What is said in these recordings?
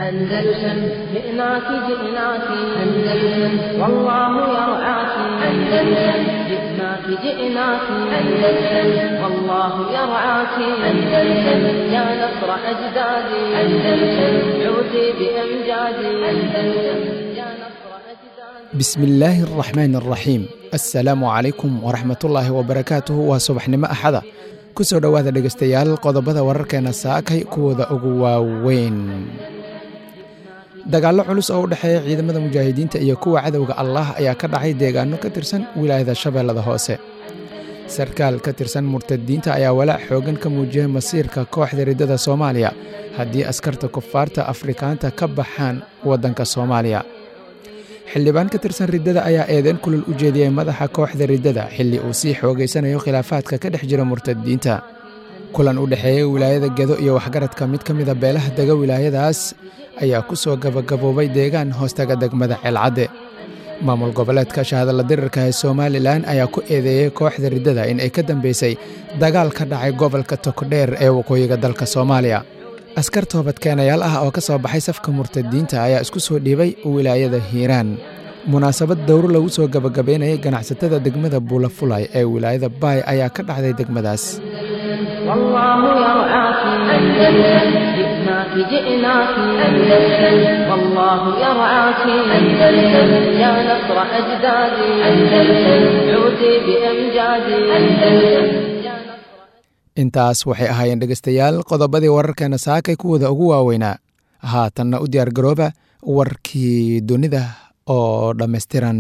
أندلسن جئناك جئناك أندلسن والله يرعاك أندلسن جئناك جئناك أندلسن والله يرعاك أندلسن يا نصر أجدادي أندلسن عودي بأمجادي أندلسن يا نصر أجدادي bismi illaahi araxmaan araxiim assalaamu calaykum waraxmatullaahi wabarakaatuhu waa subaxnimo axada ku soo dhowaada dhegaystayaal qodobada wararkeena saakay kuwooda ugu waaweyn dagaallo culus oo u dhexeeya ciidamada mujaahidiinta iyo kuwa cadowga allah ayaa ka dhacay deegaano ka tirsan wilaayada shabeellada hoose sarkaal ka tirsan murtadiinta ayaa walaac xoogan ka muujiyey masiirka kooxda riddada soomaaliya haddii askarta kufaarta afrikaanta ka baxaan waddanka soomaaliya xildhibaan ka tirsan riddada ayaa eedeyn kulul u jeediyey madaxa kooxda riddada xilli uu sii xoogaysanayo khilaafaadka ka dhex jira murtadiinta kulan u dhexeeyey wilaayada gedo iyo waxgaradka mid ka mida beelaha dega wilaayadaas ayaa ku soo gabagaboobay deegaan hoostaga degmada ceelcadde maamul goboleedka shahadalla dirirka ee somalilan ayaa ku eedeeyey kooxda riddada in ay ka dambeysay dagaal ka dhacay gobolka tokdheer ee waqooyiga dalka soomaaliya askar toobadkeenayaal ah oo ka soo baxay safka murtadiinta ayaa isku soo dhiibay wilaayada hiiraan munaasabad dowro lagu soo gabagabaynayay ganacsatada degmada buulafulay ee wilaayada baay ayaa ka dhacday degmadaas والله يرعاك أندلسن جئناك جئناك أندلسن والله يرعاك أندلسن يا نصر أجدادي أندلسن عودي بأمجادي أندلسن يا نصر intaas waxay ahaayeen dhegaystayaal qodobadii wararkeena saakay kuwooda ugu waaweynaa haatanna u diyaar garooba warkii dunida oo dhammaystiran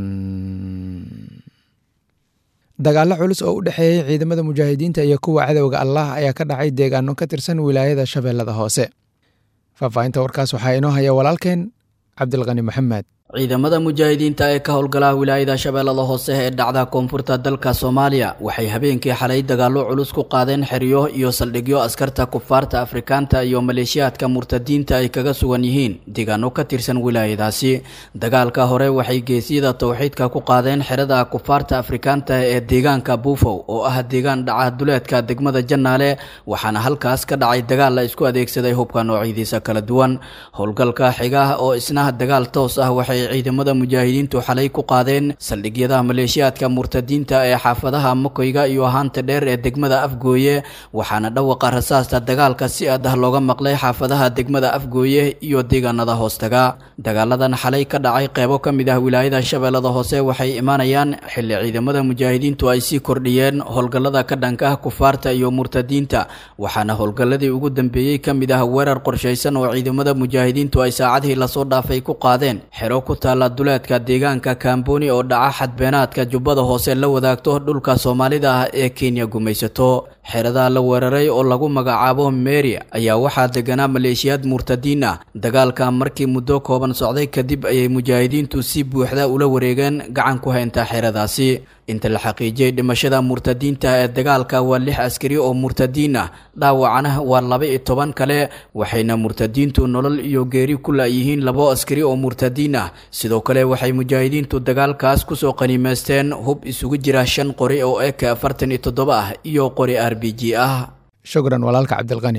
dagaallo culus oo u dhexeeyey ciidamada mujaahidiinta iyo kuwa cadowga allah ayaa ka dhacay deegaano ka tirsan wilaayada shabeellada hoose faahfaahinta warkaas waxaa inoo haya walaalkeen cabdilqani maxamed ciidamada mujaahidiinta ee ka howlgalaha wilaayada shabeellada hoose ee dhacda koonfurta dalka soomaaliya waxay habeenkii xalay dagaallo culus ku qaadeen xeryo iyo saldhigyo askarta kufaarta afrikaanta iyo maleeshiyaadka murtadiinta ay kaga sugan yihiin deegaano ka tirsan wilaayadaasi dagaalka hore waxay geesyada towxiidka ku qaadeen xerada kufaarta afrikaanta ee deegaanka buufow oo ah deegaan dhaca duleedka degmada jannaale waxaana halkaas ka dhacay dagaal la isku adeegsaday hubka noocyadiisa kala duwan howlgalka xiga oo isna dagaal toos ah waxay ciidamada mujaahidiintu xalay ku qaadeen saldhigyada maleeshiyaadka murtadiinta ee xaafadaha makoyga iyo haanta dheer ee degmada afgooye waxaana dhawaqa rasaasta dagaalka si aad ah looga maqlay xaafadaha degmada afgooye iyo deegaanada hoostaga dagaaladan xalay ka dhacay qeybo ka mid ah wilaayada shabeellada hoose waxay imaanayaan xilli ciidamada mujaahidiintu ay sii kordhiyeen howlgallada ka dhanka ah kufaarta iyo murtadiinta waxaana howlgalladii ugu dambeeyey ka mid ah weerar qorshaysan oo ciidamada mujaahidiintu ay saacadihii lasoo dhaafay ku qaadeen xero ku taalla duleedka deegaanka kamboni oo dhaca xadbeenaadka jubbada hoose la wadaagto dhulka soomaalida ah ee kenya gumaysato xerada la weeraray oo lagu magacaabo meri ayaa waxaa deganaa maleeshiyaad murtadiin ah dagaalka markii muddo kooban socday kadib ayay mujaahidiintu si buuxda ula wareegeen gacan ku haynta xeradaasi inta la xaqiijiyey dhimashada murtadiinta ee dagaalka waa lix askari oo murtadiin ah dhaawacana waa laba iyo toban kale waxayna murtadiintu nolol iyo geeri ku laayihiin labo askari oo murtadiin ah sidoo kale waxay mujaahidiintu dagaalkaas kusoo qaniimeysteen hub isugu jira shan qori oo eka afartan iyo toddoba ah iyo qori r b g ah shukran walaalka cabdilqani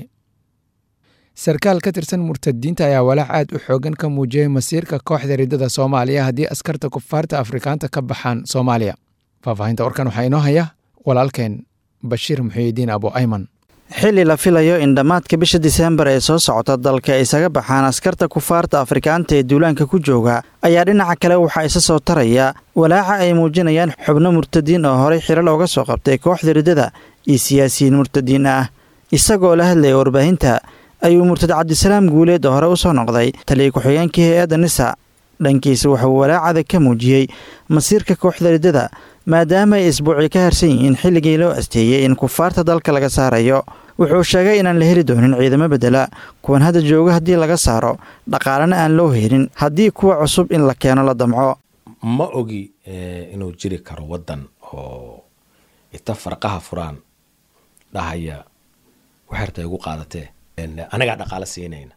sarkaal ka tirsan murtadiinta ayaa walaac aad u xoogan ka muujiyey masiirka kooxda riddada soomaaliya haddii askarta kufaarta afrikaanta ka baxaan soomaaliya faahfaahinta warkan waxaa inoo haya walaalkeen bashiir muxiyidiin abu ayman xilli la filayo in dhammaadka bisha diseembar ee soo socota dalka ay isaga baxaan askarta kufaarta afrikaanta ee duulaanka ku jooga ayaa dhinaca kale waxaa isa soo taraya walaaca ay muujinayaan xubno murtadiin oo horey xiro looga soo qabtay kooxda riddada iyo siyaasiyiin murtadiin ah isagoo la hadlaya warbaahinta ayuu murtad cabdisalaam guuleed oo hore u soo noqday taliya ku-xigeenkii hay-adda nisa dhankiisa wuxuu walaacada ka muujiyey masiirka kooxda riddada maadaama ay isbuuci ka harsan yihiin xilligii loo asteeyey in kufaarta dalka laga saarayo wuxuu sheegay inaan la heli doonin ciidamo bedela kuwan hadda jooga haddii laga saaro dhaqaalena aan loo helin haddii kuwa cusub in la keeno la damco ma ogi inuu jiri karo waddan oo ita farqaha furaan dhahaya waxarta igu qaadatee anagaa dhaqaalo siinayna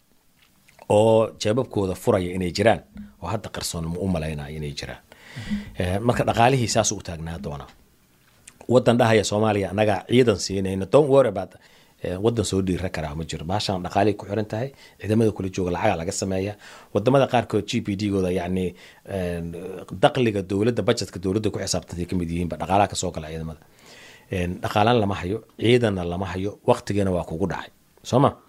oo jeebabkooda furaya inay jiraan oo hadda qarsoon ma u malaynaya inay jiraan marka dhaqaalihii saasuu u taagnaa doonaa wadan dhahaya soomaaliya anagaa ciidan siinayna don't worry about wadan soo dhiira karaa ma jiro baashaan dhaqaalay ku xiran tahay ciidamada kula jooga lacaga laga sameeya wadamada qaarkood g p d gooda yacni daqliga dowladda budgetka dowladda ku xisaabtantay kamid yihiinba dhaqaalaha kasoo gala ciidamada dhaqaalaan lama hayo ciidanna lama hayo waqtigeena waa kugu dhacay soo ma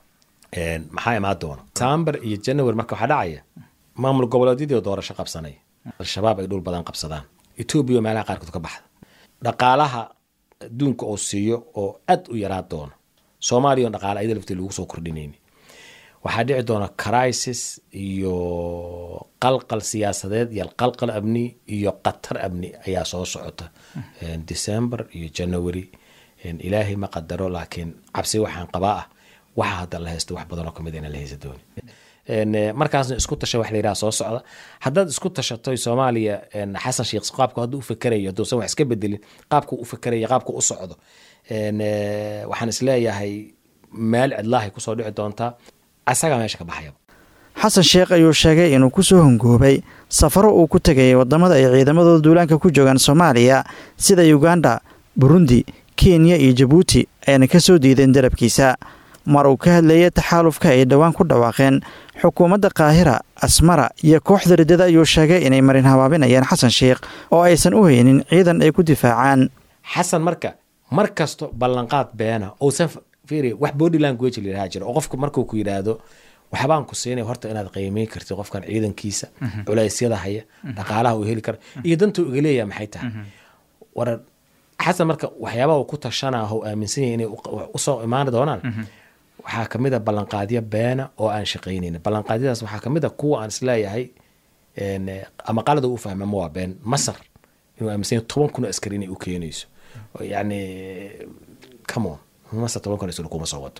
maxaa imaan doona sambar iyo january marka waxaa dhacaya maamul goboleedyadii doorasho qabsanay al-shabaab ay dhul badan qabsadaan etoobiya meelaha qaarkood ka baxda dhaqaalaha adduunka oo siiyo oo aad u yaraan doono soomaaliya on dhaqaala ayada laftii lagu soo kordhinayni waxaa dhici doona crisis iyo qalqal siyaasadeed iyo qalqal amni iyo qatar amni ayaa soo socota december iyo january ilaahay ma qadaro laakiin cabsi waxaan qabaa ah waxa hadda la haysto wax badanoo kamid inaan la haysa dooni markaasna isku tasha wax la yidhaha soo socda haddaad isku tashatoy soomaaliya xasan sheekh qaabku hadduu u fakerayo hadduusan wax iska bedelin qaabku u fakeraya qaabku u socdo waxaan isleeyahay meel cidlaahay kusoo dhici doontaa asagaa meesha ka baxayaba xasan sheekh ayuu sheegay inuu ku soo hongoobay safaro uu ku tegayay waddamada ay ciidamadooda duulaanka ku joogaan soomaaliya sida uganda burundi kenya iyo jabuuti ayna ka soo diideen dalabkiisa mar uu ka hadleeyay taxaalufka ay dhowaan ku dhawaaqeen xukuumadda kaahira asmara iyo kooxda riddada ayuu sheegay inay marin habaabinayaan xasan sheekh oo aysan u haynin ciidan ay ku difaacaan xasan marka mar kasto ballanqaad beena uusan fiiri wax body language la yidhaha jira oo qofku markuu ku yidhaahdo waxbaan ku siinay horta inaad qiimeyn kartid qofkan ciidankiisa culeysyada haya dhaqaalaha uu heli kara iyo dantuu iga leeyaha maxay tahay war xasan marka waxyaabaha uu ku tashanaa oo aaminsan yahay inay usoo imaan doonaan waxaa kamid a ballanqaadyo beena oo aan shaqaynayn ballanqaadyadaas waxaa kamid a kuwa aan isleeyahay ama qalada u fahma ma waa been masar inuu aaminsan yahay toban kun oo askari inay u keenayso yani come on masar toban kun askari kuma soo wato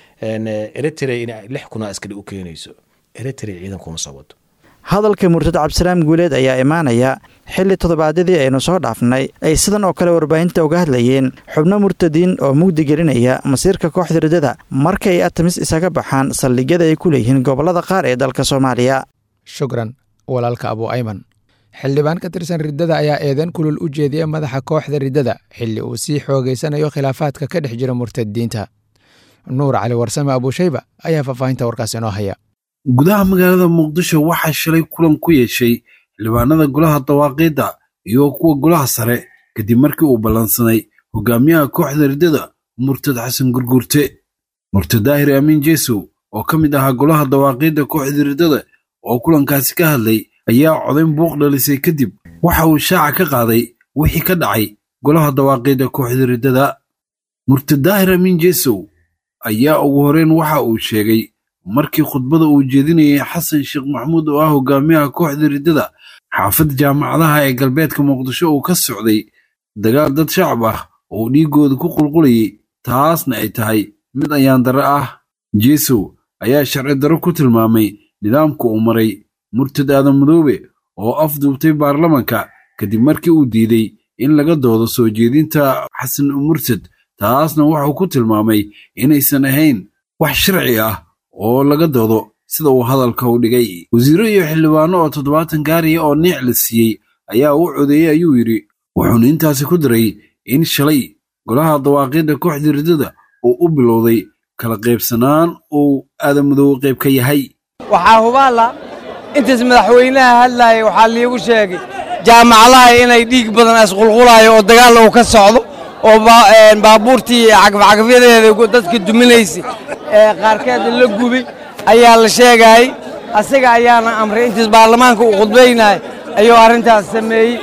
eritrea inay lix kun oo askari u keenayso eritrea ciidan kuma soo wato hadalka murtad cabdisalaam guuleed ayaa imaanaya xilli toddobaadyadii aynu soo dhaafnay ay sidan oo kale warbaahinta uga hadlayeen xubno murtadiin oo mugdi gelinaya masiirka kooxda riddada markay atamis isaga baxaan saldhigyada ay ku leeyihiin gobollada qaar ee dalka soomaaliya shukran walaalka abu ayman xildhibaan ka tirsan riddada ayaa eedan kulul u jeediyey madaxa kooxda riddada xilli uu sii xoogeysanayo khilaafaadka ka dhex jira murtadiinta nuur cali warsame abuushayba ayaa faahfaahinta warkaas inoo haya gudaha magaalada muqdisho waxaa shalay kulan ku yeeshay xildhibaanada golaha dawaaqiidda iyo kuwa golaha sare kadib markii uu ballansanay hogaamiyaha kooxda riddada murtad xasan gurgurte murtad daahir amiin jeesow oo ka mid ahaa golaha dawaaqiidda kooxda riddada oo kulankaasi ka hadlay ayaa codayn buuq dhalisay kadib waxa uu shaaca ka qaaday wixii ka dhacay golaha dawaaqiidda kooxda riddada murtad daahir amiin jeesow ayaa ugu horreyn waxa uu sheegay markii khudbada uu jeedinayay xasan sheekh maxamuud oo ah hogaamiyaha kooxda riddada xaafadda jaamacadaha ee galbeedka muqdisho uu ka socday dagaal dad shacab ah oo dhiiggooda ku qulqulayay taasna ay tahay mid ayaan darre ah jeesow ayaa sharci darro ku tilmaamay nidaamka uu maray murtad aadan madoobe oo afduubtay baarlamanka kadib markii uu diiday in laga doodo soo jeedinta xasan murtad taasna wuxuu ku tilmaamay inaysan ahayn wax sharci ah oo laga doodo sida uu hadalka u dhigay wasiiro iyo xildhibaano oo toddobaatan gaariya oo niic la siiyey ayaa u codeeyey ayuu yidhi wuxuuna intaasi ku daray in shalay golaha dawaaqiidda kooxda riddada uu u bilowday kala qaybsanaan uu aadamadoobe qayb ka yahay waxaa hubaala intaas madaxweynaha hadlaaya waxaa liigu sheegay jaamacadaha inay dhiig badan asqulqulaayo oo dagaal uu ka socdo oo baabuurtii cagafcagafyadeeda dadka duminaysay ee qaarkeeda la gubay ayaa la sheegayay asaga ayaana amray intiis baarlamaanka uu khudbaynaya ayuu arrintaas sameeyey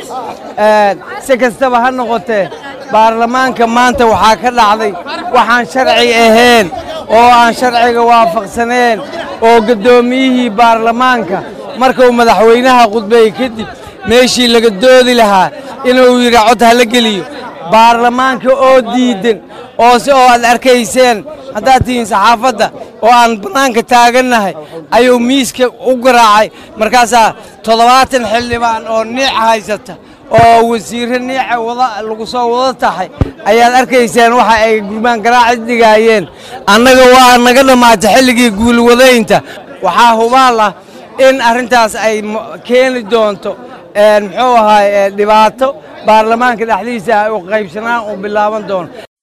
si kastaba ha noqotee baarlamaanka maanta waxaa ka dhacday waxaan sharci ahayn oo aan sharciga waafaqsaneen oo guddoomiyihii baarlamaanka markuu madaxweynaha khudbeeyey kadib meeshii laga doodi lahaa inuu yidhi cod hala geliyo baarlamaanka oo diidan oo si oo aad arkayseen haddaad tihiin saxaafadda oo aan bannaanka taagannahay ayuu miiska u garaacay markaasaa toddobaatan xildhibaan oo niic haysata oo wasiirro niica wada lagu soo wada tahay ayaad arkayseen waxa ay gurmaan garaaci dhigaayeen annaga waa naga dhammaatay xilligii guulwadaynta waxaa hubaal ah in arrintaas ay keeni doonto muxuu ahaay dhibaato baarlamaanka dhexdiisa u qaybsanaan uu bilaaban doono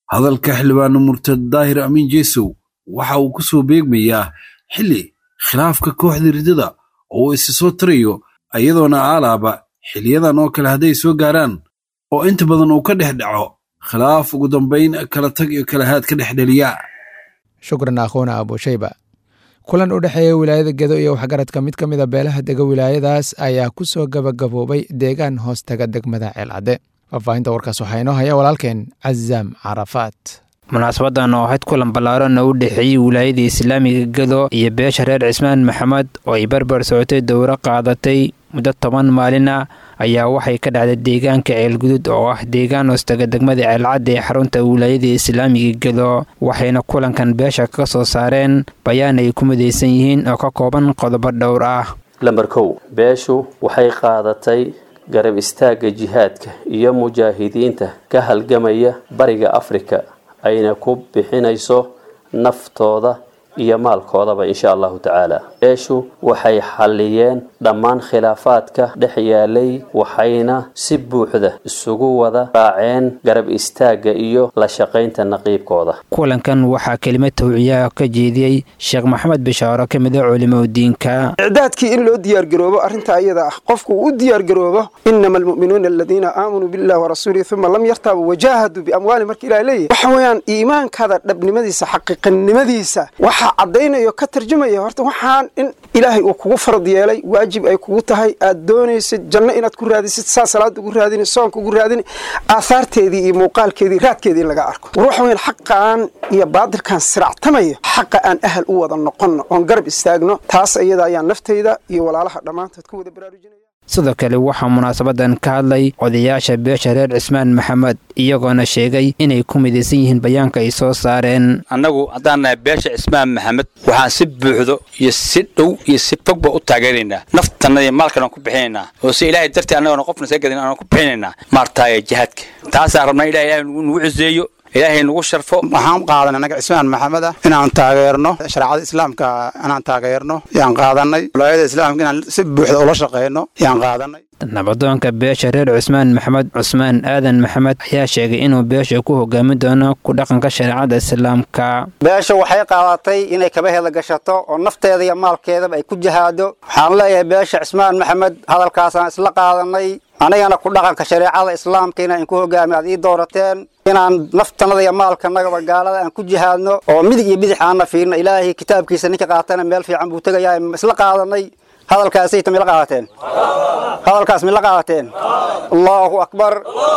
hadalka xildhibaane murtad daahir amiin jeesow waxa uu ku soo beegmayaa xilli khilaafka kooxda riddada oo uu isi soo tirayo iyadoona aalaaba xiliyadan oo kale hadday soo gaaraan oo inta badan uu ka dhex dhaco khilaaf ugu dambayn kala tag iyo kala haad ka dhex dheliya shukran akhuuna abushayba kulan u dhexeeya wilaayada gedo iyo waxgaradka mid ka mida beelaha dega wilaayadaas ayaa ku soo gabagaboobay deegaan hoostaga degmada ceelcadde faahfaahinta warkaas waxaa inoo haya walaalkeen cazaam carafaat munaasabadan oo ahayd kulan ballaaran oo u dhexeeyey wilaayada islaamiga gedo iyo beesha reer cismaan maxamed oo ay barbar socotay dowro qaadatay muddo toban maalin ah ayaa waxay ka dhacday deegaanka ceelgudud oo ah deegaan hoostaga degmada ceelcadda ee xarunta wilaayada islaamiga gedo waxayna kulankan beesha ka soo saareen bayaan ay ku midaysan yihiin oo ka kooban qodobo dhowr ah lamber kow beeshu waxay qaadatay garab istaagga jihaadka iyo mujaahidiinta ka halgamaya bariga afrika ayna ku bixinayso naftooda iyo maalkoodaba insha allahu tacaala beeshu waxay xalliyeen dhammaan khilaafaadka dhex yaalay waxayna si buuxda isugu wada raaceen garab istaagga iyo la shaqaynta naqiibkooda kulankan waxaa kelimad tawciyaha ka jeediyey sheekh maxamed bishaaro ka mid a culimada diinka icdaadkii in loo diyaargaroobo arrinta ayada ah qofku uu u diyaargaroobo inama almu'minuuna aladiina aamanuu billahi warasuulihi uma lam yartaabuu wajaahaduu biamwaali marka ilaah leeyahy waxa weeyaan iimaankaada dhabnimadiisa xaqiiqanimadiisa waxaa caddaynayo ka tarjumaya horta waxaan in ilaahay uu kugu farad yeelay waajib ay kugu tahay aad doonaysid janno inaad ku raadisid saa salaada ugu raadini soonka ugu raadini aahaarteedii iyo muuqaalkeedii raadkeedii in laga arko war waxa weyan xaqaan iyo baadilkan siractamaya xaqa aan ahal u wada noqonno oon garab istaagno taas iyada ayaan naftayda iyo walaalaha dhammaantood ku wada baraarujinaya sidoo kale waxaa munaasabadan ka hadlay odayaasha beesha reer cismaan maxamed iyagoona sheegay inay ku midaysan yihiin bayaanka ay soo saareen annagu haddaan nahay beesha cismaan maxamed waxaan si buuxdo iyo si dhow iyo si fogba u taageeraynaa naftanna iyo maalkan aan ku bixinaynaa oo si ilaahay dartii annagoona qofna see gadin aan ku bixinaynaa maartaaye jihaadka taasaan rabnaa ilahay ilahay nugu ciseeyo ilaahay nagu sharfo waxaan qaadanay annaga cismaan maxamed ah inaan taageerno shareecada islaamka inaan taageerno yaan qaadanay walaayada islaamka inaan si buuxda ula shaqeyno yaan qaadanay nabadoonka beesha reer cusmaan maxamed cusmaan aadan maxamed ayaa sheegay inuu beesha ku hogaami doono ku dhaqanka shareecada islaamka beesha waxay qaadatay inay kabaheeda gashato oo nafteeda iyo maalkeedaba ay ku jihaado waxaan leeyahay beesha cismaan maxamed hadalkaasaan isla qaadanay anigana ku dhaqanka shareecada islaamka inaan inku hogaami aad ii doorateen inaan naftanada iyo maalkanagaba gaalada aan ku jihaadno oo midig iyo bidix aanna fiirno ilaahay kitaabkiisa ninka qaatana meel fiican buu tegayaa isla qaadanay hadalkaasayta mila qaadateen hadalkaas mila qaadateen allaahu akbar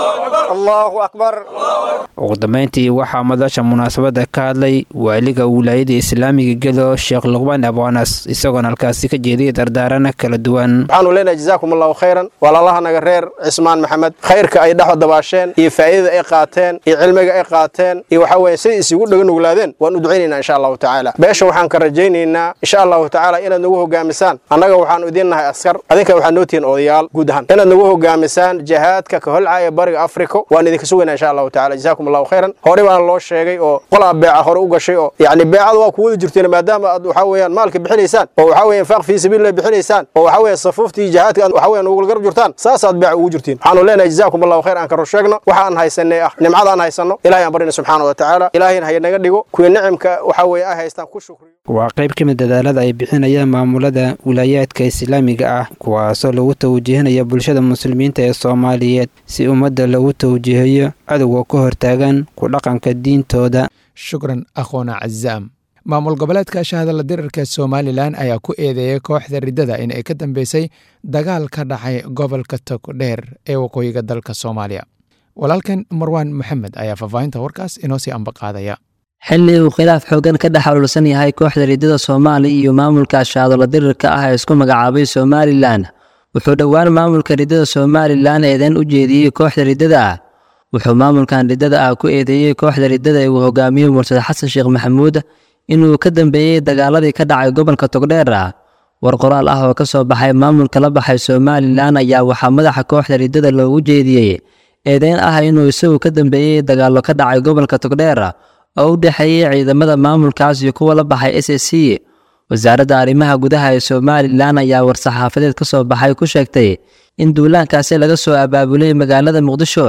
allaahu akbar ugu dambayntii waxaa madasha munaasabadda ka hadlay waaliga wilaayada islaamiga gedo sheekh luqmaan abwanas isagoona halkaasi ka jeediyay dardaarana kala duwan waxaanu leenahay jazaakum allahu khayran walaalahanaga reer cismaan maxamed khayrka ay dhexda dabaasheen iyo faa'iidada ay qaateen iyo cilmiga ay qaateen iyo waxaa weeye siday isugu dhaga nuglaadeen waan u ducaynaynaa insha allahu tacaala beesha waxaan ka rajaynaynaa insha allahu tacaala inaad nagu hogaamisaan annaga waxaanu idiin nahay askar adinka waxaad noo tihiin odayaal guud ahaan inaad nagu hogaamisaan jihaadka ka holcaya bariga afrika waan idinka sugaynaa insha allahu tacaala jazaakum allahu khayran hore baana loo sheegay oo qolaa beeca hore u gashay oo yacni beecada waa ku wada jirteen maadaama aad waxaa weeyaan maalka bixinaysaan oo waxaa weeyaan faaq fii sabiilillah bixinaysaan oo waxaa weeyaan safuuftii jihaadka aad waxaa weeyaan ugu garab jirtaan saasaad beeca ugu jirtiin waxaanu leenahay jazaakum allahu khayr aan ka rusheegno waxa aan haysanay ah nimcada aan haysanno ilahay aan barina subxaana wa tacaala ilaahayna haynaga dhigo kuwii nicimka waxaa weeye ay haystaan ku shukriyo waa qayb ka mid dadaalada ay bixinayaan maamulada wilaayaadka islaamiga ah kuwaasoo lagu tawjihinaya bulshada muslimiinta ee soomaaliyeed si ummadda lagu tawjihayo cadowga ka hortaagan ku dhaqanka diintooda shukran akhoona cazaam maamul goboleedka shahadala dirarka somalilan ayaa ku eedeeyay kooxda riddada in ay ka dambeysay dagaal ka dhacay gobolka togdheer ee waqooyiga dalka soomaaliya walaalkan marwaan maxamed ayaa faahfaahinta warkaas inoo sii ambaqaadaya xilli uu khilaaf xoogan ka dhex ololsan yahay kooxda riddada soomaaliya iyo maamulka shahadala dirirka ah ee isku magacaabay somalilan wuxuu dhowaan maamulka riddada somalilan eedeyn u jeediyey kooxda riddada ah wuxuu maamulkan riddada ah ku eedeeyey kooxda riddada ee uu hogaamiyey mursade xasan sheekh maxamuud inuu ka dambeeyey dagaaladii ka dhacay gobolka togdheer ah war qoraal ah oo ka soo baxay maamulka la baxay somalilan ayaa waxaa madaxa kooxda riddada loogu jeediyey eedeyn ah inuu isagu ka dambeeyey dagaallo ka dhacay gobolka togdheer oo u dhexeeyey ciidamada maamulkaas iyo kuwa la baxay s s c wasaaradda arrimaha gudaha ee somalilan ayaa war-saxaafadeed ka soo baxay ku sheegtay in duulaankaasi laga soo abaabulay magaalada muqdisho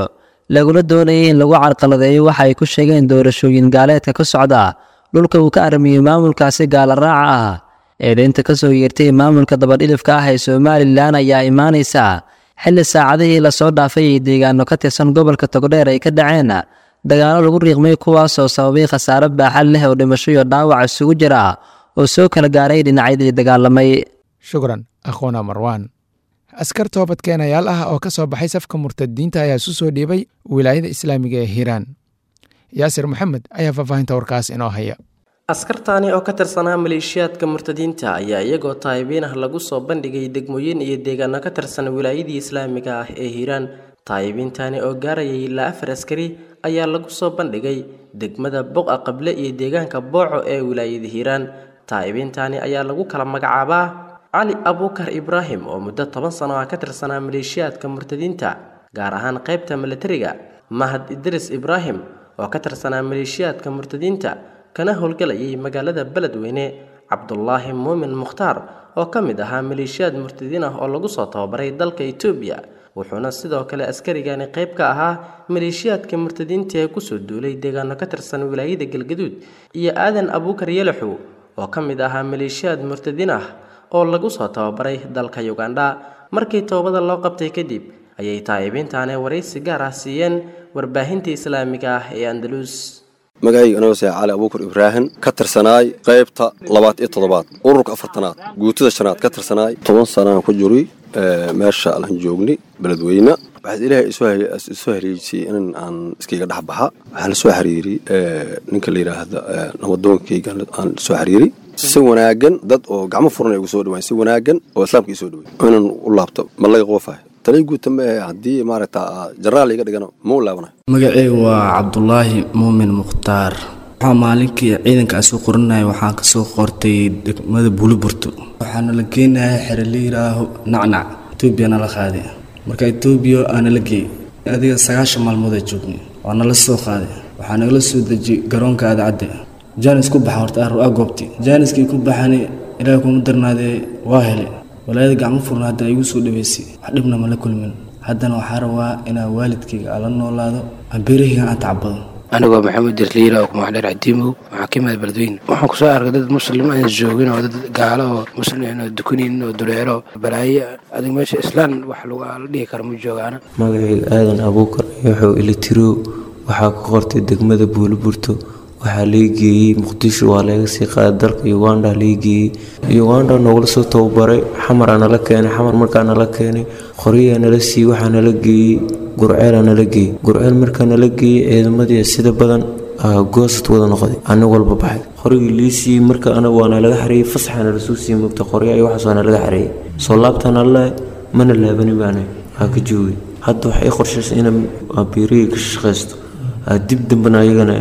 laguna doonayay in lagu carqaladeeyo waxa ay ku sheegeen doorashooyin gaaleedka ka socda dhulka uu ka armiyey maamulkaasi gaala raaca ah eedeynta ka soo yeertay maamulka dabadhilifka ah ee somalilan ayaa imaanaysa xilli saacadihii lasoo dhaafay ay deegaano ka tirsan gobolka togdheer ay ka dhaceen dagaallo lagu riiqmay kuwaasoo sababay khasaare baaxad leh oo dhimasho iyo dhaawac isugu jira oo soo kala gaaray dhinacyadii dagaalamay shukran akhoona marwaan askar toobadkeenayaal ah oo ka soo baxay safka murtadiinta ayaa isu soo dhiibay wilaayada islaamiga ee hiiraan yaasir maxamed ayaa faahfaahinta warkaas inoo haya askartaani oo ka tirsanaa maleeshiyaadka murtadiinta ayaa iyagoo taayibiin ah lagu soo bandhigay degmooyin iyo deegaano ka tirsan wilaayadii islaamiga ah ee hiiraan taayibiintani oo gaarayay ilaa afar askari ayaa lagu soo bandhigay degmada boqa qable iyo deegaanka booco ee wilaayada hiiraan taayibiintani ayaa lagu kala magacaabaa cali abuukar ibraahim oo muddo toban sano ah ka tirsanaa maleeshiyaadka murtadiinta gaar ahaan qaybta milatariga mahad idris ibraahim oo ka tirsanaa maleeshiyaadka murtadiinta kana howlgalayay magaalada beledweyne cabdulaahi muumin mukhtaar oo ka mid ahaa maleeshiyaad murtadiin ah oo lagu soo tababaray dalka etoobiya wuxuuna sidoo kale askarigani qayb ka ahaa maleeshiyaadka murtadiinta ee kusoo duulay deegaano ka tirsan wilaayada galgaduud iyo aadan abuukar yalaxow oo ka mid ahaa maleeshiyaad murtadiin ah oo lagu soo tababaray dalka ugandha markii toobada loo qabtay kadib ayay taayibiintaani waraysi gaar ah siiyeen warbaahinta islaamiga ah ee andalus magacayga anagose cali abuukar ibraahim ka tirsanaay qaybta labaad iyo toddobaad ururka afartanaad guutada shanaad ka tirsanaay toban sanaan ku juri meesha aan joognay beledweyne waxaad ilaahay isoo hariijisay in aan iskayga dhex baxa waxaan lasoo xiriiri ninka la yidhaahda namadoonkayga aan soo xiriiri si wanaagan dad oo gacmo furan ay ugu soo dhawaan si wanaagan oo islaamka ii soo dhaway inaan u laabto ma laga qoofahay talay guuta ma haddii maaragta jaraal iga dhigano ma u laabanayo magaceyga waa cabdulaahi muumin mukhtaar waxaa maalinkii ciidankaasi u qoranaya waxaan kasoo qortay degmada buuliburto waxaana la geenaya xere la yidhaaho nacnac etoobiya nala qaaday marka etoobiya aana la geeyey adiga sagaashan maalmoodaa joognay waa nala soo qaaday waxaa nagala soo dejiyey garoonka aadacadde jaanis ku baxa horta aa goobti jaaniskii ku baxani ilaahay kuma darnaadee waa hele walaayada gacmo furna hadda igu soo dhaweysay wax dhibna ma la kulmin haddana waxaa rabaa inaa waalidkayga aan la noolaado aan beerahayga aan tacbado anigoo maxamed dirliila oo kumaxdheer cadiimow waxaa ka imid beledweyne waxaan kusoo arkay dad muslim aan joogin oo dad gaalo oo muslim oo dukunin oo duleero balaayo adig meesha islaan wax la dhihi kara ma joogaana magacayga aadan abuukar wuxuu ilitirow waxaa ku qortay degmada buuliburto waxaa laga geeyey muqdisho waa laga sii qaaday dalka uganda laga geeyey uganda noogula soo tababaray xamaraa nala keenay xamar markaa nala keenay qoryaha nala siiyey waxaa nala geeyey gurceelaa nala geeyey gurceel markaa nala geeyey ciidamadii sida badan goosad wada noqday ana walba baxay qorigii lii siiyey marka anaga waa nalaga xareeyey fasaxa nala soo siiyey mugta qorya iyo waxaas waa nalaga xareeyey soo laabtaan alle mana laabani baana aa ka joogay hadda waxay i qorshaysa inaan beerihii ka shaqaysto dib dambana ayagana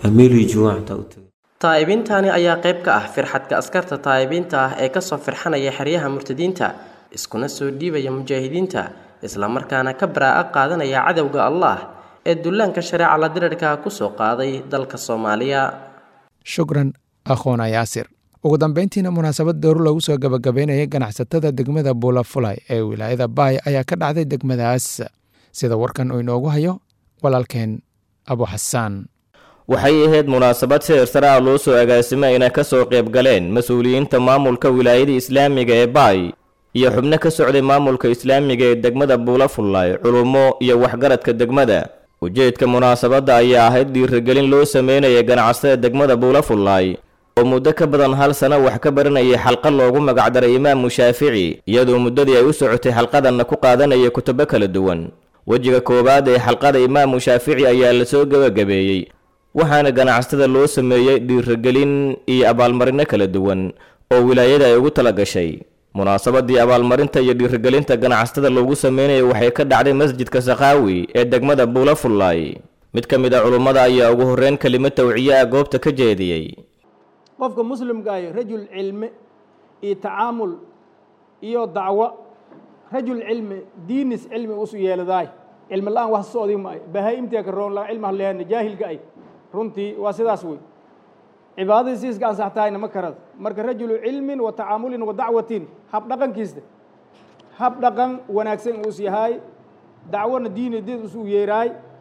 taa'ibiintani ayaa qayb ka ah firxadka askarta taa'ibiinta ah ee kasoo firxanaya xeryaha murtadiinta iskuna soo dhiibaya mujaahidiinta islamarkaana ka baraa'a qaadanaya cadowga allah ee dullaanka shareeca la dirirka kusoo qaaday dalka soomaaliya shukran akhoona yaasir ugu dambeyntiina munaasabad dowr lagu soo gabagabeynaya ganacsatada degmada buulafulay ee wilaayada baay ayaa ka dhacday degmadaas sida warkan uu inoogu hayo walaalkeen abu xasaan waxay ahayd munaasabad sihir sare ah loo soo agaasimay inay ka soo qayb galeen mas-uuliyiinta maamulka wilaayada islaamiga ee baay iyo xubno ka socday maamulka islaamiga ee degmada buulafullay culummo iyo waxgaradka degmada ujeedka munaasabadda ayaa ahayd dhiirigelin loo sameynaya ganacsatada degmada buulafullay oo muddo ka badan hal sano wax ka baranayay xalqad loogu magacdaray imaamu shaafici iyadoo muddadii ay u socotay xalqadanna ku qaadanaya kutubo kala duwan wejiga koowaad ee xalqada imaamu shaafici ayaa lasoo gebagabeeyey waxaana ganacsatada loo sameeyey dhiirigelin iyo abaalmarino kala duwan oo wilaayada ay ugu tala gashay munaasabadii abaalmarinta iyo dhiirigelinta ganacsatada loogu sameynaya waxay ka dhacday masjidka sakaawi ee degmada buulafullay mid ka mid a culummada ayaa ugu horreyn kelimo tawciye ah goobta ka jeediyey qofka muslimkaayo rajul cilmi iyo tacaamul iyo dacwo rajul cilmi diinis cilmi usu yeeladaay cilmi la-aan wax soodi maayo bahaa-imtiga ka roon la cilmi hadleehana jaahilka ay runtii waa sidaas wey cibaadadii siiska ansaxtahayna ma karada marka rajulu cilmin wa tacaamulin wa dacwatin hab dhaqankiista hab dhaqan wanaagsan uus yahay dacwona diini did usu yeeraay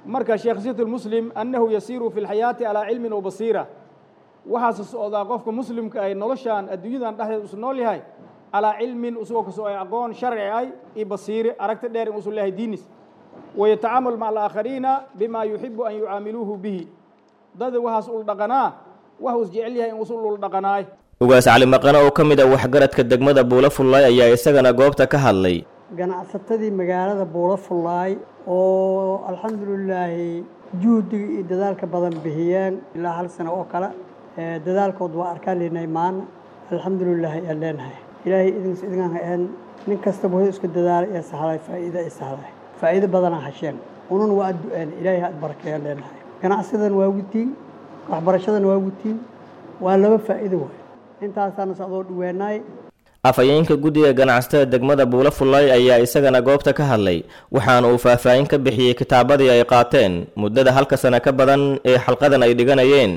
marka sheekhsiyat lmuslim annahu yasiiru fi lxayaati calaa cilmin wa basiira waxaase socdaa qofka muslimka ay noloshaan adduunyadan dhexdeed usu nool yahay calaa cilmin usagoo kasoo ay aqoon sharci ay iyo basiire aragti dheer in usu leeyahay diinis wayatacaamul maca alaakhariina bima yuxibu an yucaamiluuhu bihi dada waxaas ul dhaqanaa wax us jecel yahay in usu ul dhaqanaay ugaas cali maqane oo ka mid ah waxgaradka degmada buula fullaay ayaa isagana goobta ka hadlay ganacsatadii magaalada buula fullaay oo alxamdulilaahi juhdiga iyo dadaalka badan bixiyeen ilaa hal sano oo kale dadaalkood waa arkaan leynay maana alxamdulilaahi ayaan leenahay ilaahay idinkas idinkaan ahayn nin kastaba wuxuu isku dadaalay ee sahlay faa'iida ay sahlay faa'iido badanaa hasheen unun waa addu'een ilaahay had barakeeyaan leenahay ganacsidan waa gutiin waxbarashadan waa gutiin waa laba faa'iido waay intaasaana socdoo dhaweenaay afhayeenka guddiga ganacsatada degmada buula fullaay ayaa isagana goobta ka hadlay waxaana uu faahfaahin ka bixiyey kitaabadii ay qaateen muddada halka sano ka badan ee xalqadan ay dhiganayeen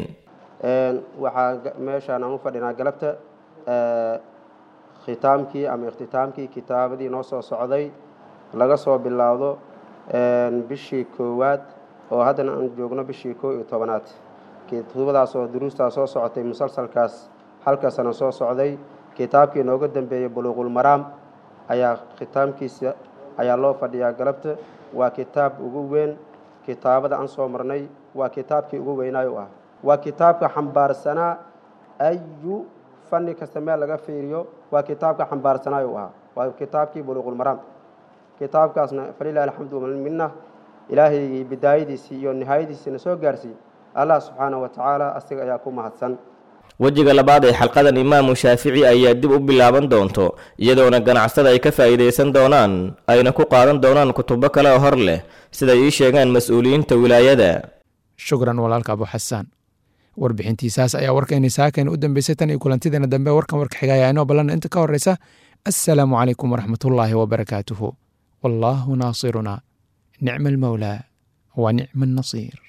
waxaa meeshaan aan u fadhinaa galabta khitaamkii ama ikhtitaamkii kitaabadii noo soo socday laga soo bilaawdo bishii koowaad oo haddana aan joogno bishii koo iyo tobanaad kutubadaas oo duruustaa soo socotay musalsalkaas halka sano soo socday kitaabkii nooga dambeeyey buluuqulmaraam ayaa khitaamkiisa ayaa loo fadhiyaa galabta waa kitaab ugu weyn kitaabada aan soo marnay waa kitaabkii ugu weynaayo ah waa kitaabka xambaarsanaa ayu fanni kasta meel laga fiiriyo waa kitaabka xambaarsanaayo ahaa waa kitaabkii buluuqulmaraam kitaabkaasna falilahi alxamdu minna ilaahay bidaayadiisii iyo nihaayadiisiina soo gaarsiiy allah subxaanahu wa tacaala asiga ayaa ku mahadsan wejiga labaad ee xalqadan imaamu shaafici ayaa dib u bilaaban doonto iyadoona ganacsada ay ka faa'iidaysan doonaan ayna ku qaadan doonaan kutubo kale oo hor leh siday ii sheegaan mas-uuliyiinta wilaayada shukran walaalka abu xasaan warbixintiisaas ayaa warkayna saakayna u dambeysay tan iyo kulantideena dambe warkan warka xiga ayaa inoo ballan inta ka horreysa assalaamu calaykum waraxmatullaahi wabarakaatuhu wallaahu naasiruna nicma almawlaa wa nicma annasiir